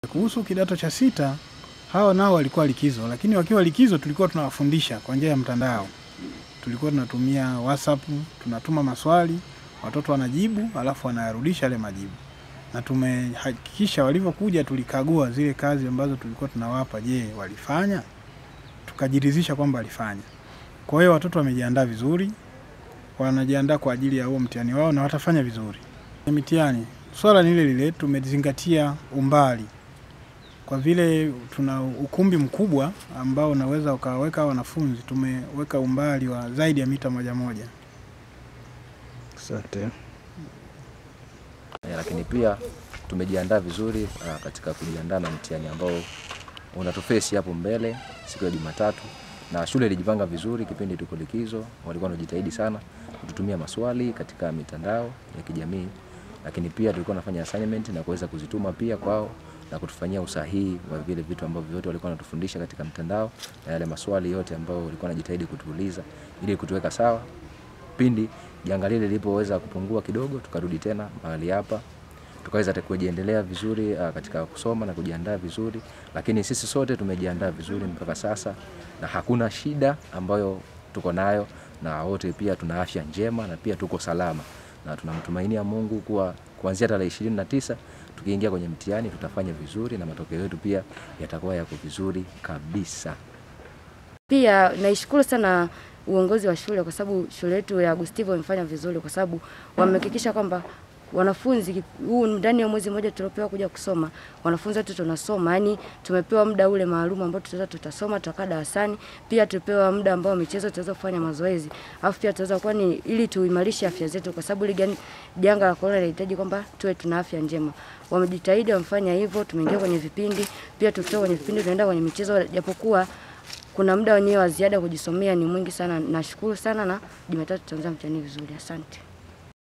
Kuhusu kidato cha sita, hawa nao walikuwa likizo, lakini wakiwa likizo tulikuwa tunawafundisha kwa njia ya mtandao. Tulikuwa tunatumia WhatsApp, tunatuma maswali, watoto wanajibu, alafu wanayarudisha yale majibu. Na tumehakikisha walivyokuja, tulikagua zile kazi ambazo tulikuwa tunawapa, je, walifanya? Tukajiridhisha kwamba walifanya. Kwa hiyo watoto wamejiandaa vizuri, wanajiandaa kwa ajili ya huo mtihani wao na watafanya vizuri. Mitihani, swala ni lile lile, tumezingatia umbali kwa vile tuna ukumbi mkubwa ambao unaweza ukaweka wanafunzi, tumeweka umbali wa zaidi ya mita moja moja. Asante. Eh, lakini pia tumejiandaa vizuri ah, katika kujiandaa na mtihani ambao unatufesi hapo mbele siku ya Jumatatu, na shule ilijipanga vizuri kipindi tuko likizo, walikuwa wanajitahidi sana kututumia maswali katika mitandao ya kijamii, lakini pia tulikuwa nafanya assignment na kuweza kuzituma pia kwao na kutufanyia usahihi wa vile vitu ambavyo vyote walikuwa wanatufundisha katika mtandao na yale maswali yote ambayo walikuwa wanajitahidi kutuuliza ili kutuweka sawa pindi janga lile lilipoweza kupungua kidogo, tukarudi tena mahali hapa tukaweza hata kujiendelea vizuri uh, katika kusoma na kujiandaa vizuri, lakini sisi sote tumejiandaa vizuri mpaka sasa na hakuna shida ambayo tuko nayo, na wote pia tuna afya njema na pia tuko salama, na tunamtumainia Mungu kuwa kuanzia tarehe ishirini na tisa tukiingia kwenye mtihani tutafanya vizuri na matokeo yetu pia yatakuwa yako vizuri kabisa. Pia naishukuru sana uongozi wa shule kwa sababu shule yetu ya Gustivo imefanya vizuri kwa sababu wamehakikisha kwamba wanafunzi huu ndani ya mwezi mmoja tuliopewa kuja kusoma, wanafunzi wetu tunasoma, yani tumepewa muda ule maalum ambao tutaweza tutasoma, tutakaa darasani. Pia tupewa muda ambao michezo tutaweza kufanya mazoezi, alafu pia tutaweza kuwa ni ili tuimarishe afya zetu, kwa sababu ile janga la corona linahitaji kwamba tuwe tuna afya njema. Wamejitahidi, wamefanya hivyo, tumeingia kwenye vipindi, pia tukitoka kwenye vipindi tunaenda kwenye michezo, japokuwa kuna muda wenyewe wa ziada kujisomea ni mwingi sana. Nashukuru sana na Jumatatu tutaanza mtihani vizuri. Asante.